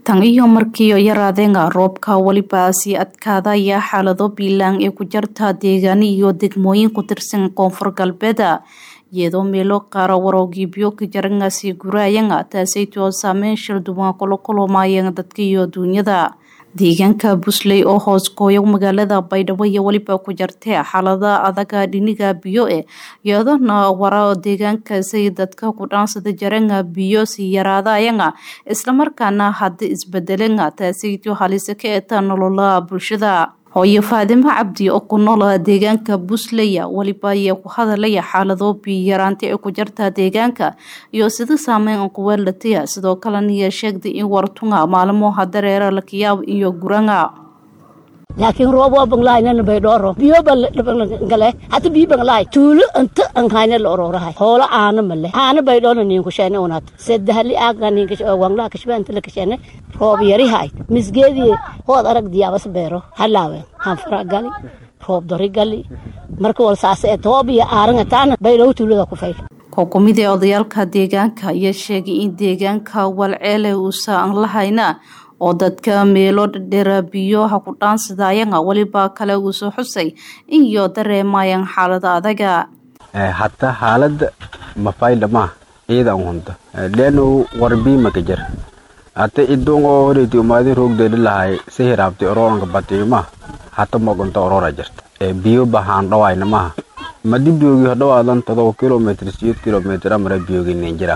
tan iyo markiio yaraadeena roobka weliba sii adkaadaya xaalado biilaan ee ku jarta deegaano iyo degmooyin ku tirsan koonfur galbeeda iyadoo meelo qaara waroogiibyo ka jaranga sii guraayana taasaytoo saameyn shilduwan kula kulumaayeen dadka iyo duunyada deegaanka busley oo hoos gooyo magaalada baydhabo iyo weliba ku jartee xaalada adaga dhiniga biyo e iyadona wara deegaankaasay dadka ku dhaansada jaranga biyo sii yaraadayana islamarkaana hadda isbedelana taasaytoo halise ka eeta nolola bulshada hooyo faadimo cabdi oo ku noola deegaanka busley weliba ayaa ku hadalaya xaalado biyo yaraanta ee ku jarta deegaanka iyo sida saameyn kuweelataya sidoo kalena sheegday in wartunga maalmoha dareera lakiyaab iyo guranga laakiin roob waa banglaayna baydhooro biyo bangale hata biyo banglaay tuulo inta anhayna la ororahay hoolo aana male aana baydhoona niin kushene unat sadahli aaga niin wanglaha kashbaanta la kashene roob yari hay misgeedii hood arag diyaabas beero halaawe hanfara gali roob dori gali marka wal saase ee toob iyo aaranga taana baydhow tuulada ku fayl kookumidee odayaalka deegaanka ayaa sheegay in deegaanka walceele uusa aan lahayna oo dadka meelo dhadheera biyoha ku dhaansadayana weliba kale uu soo xusay in iyo dareemayaan xaalada adaga hata xaalada mafaydhama ciida an hunta leeno warbii makajar hata idon oo horeyti umaadin roogdeedhi lahay si hiraabtay orooranka batiima hata mogonta orora jirta biyo bahaan dhawayna maha madi biyoogi hodhawaadan todoba kilomitr siyeed kilomitr amara biyoogi nin jira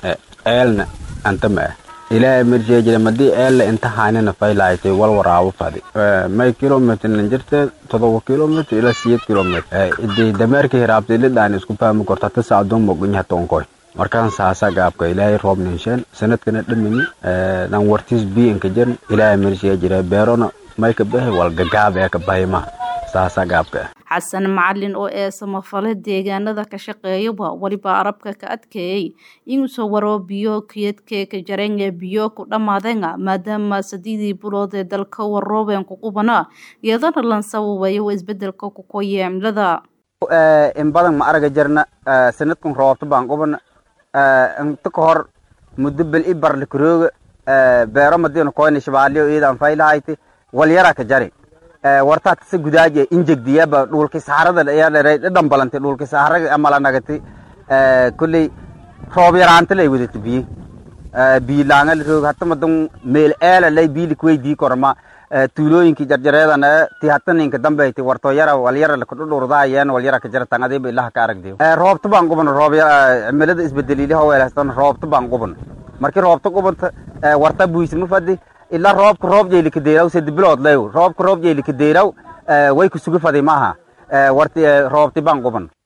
eelna anta ma ah ilaahay marjee jira madii eelle inta haynina faylaaytay wal waraabo fadi may kilomitr nin jirte todoba kilomitr ilaa siyeed kilomitr idii dameerka hiraabtay lidhaan isku fahmi korta hata saadoon mogonya toonkoy markaan saasa gaabka ilaahay roob ninsheen sanadkana dhamini dhan wartiis biyo inka jirin ilaahay marjee jira beerona may ka bahay wal gagaab ee ka bahayma saasa gaabka xasan macalin oo ee samafale deegaanada ka shaqeeyaba weliba arabka ka adkeeyey inuusoo waro biyo kiyadkee ka jareenee biyo ku dhammaadeena maadaama sadiidii bulood ee dalka waroobeen ku qubana iyadana lan sababayo isbedelka kukoye cimilada in badan ma araga jarna sanadkan roobta baan qubana inta ka hor muddo bel i barle karooga beero madiina koyna shabaaliyo iidaan faylahayti walyara ka jari wartaad kasa gudaaje injegdiyaba dhulki saharada ayaa dhadhan balantay dhulki saharaga amala nagati kulley roob yaraanta lay wadata biyi biyi laanga la roog hata madan meel eela lay biyi likuweydii korma tuulooyinki jarjareedana ti hata ninka dambeyti warto yara walyara lakudhudhurdaayen walyara ka jaratan adiba ilaha ka aragdiyo roobta baan quban roob cimilada isbedeliiliha weelhastan roobta baan quban markii roobta qubanta warta buysma fadi ilaa roobka roob jeylika deyraw sedi bilood lew roobka roob jeylika deyraw way kusuga fadi maaha warti roobti baan quban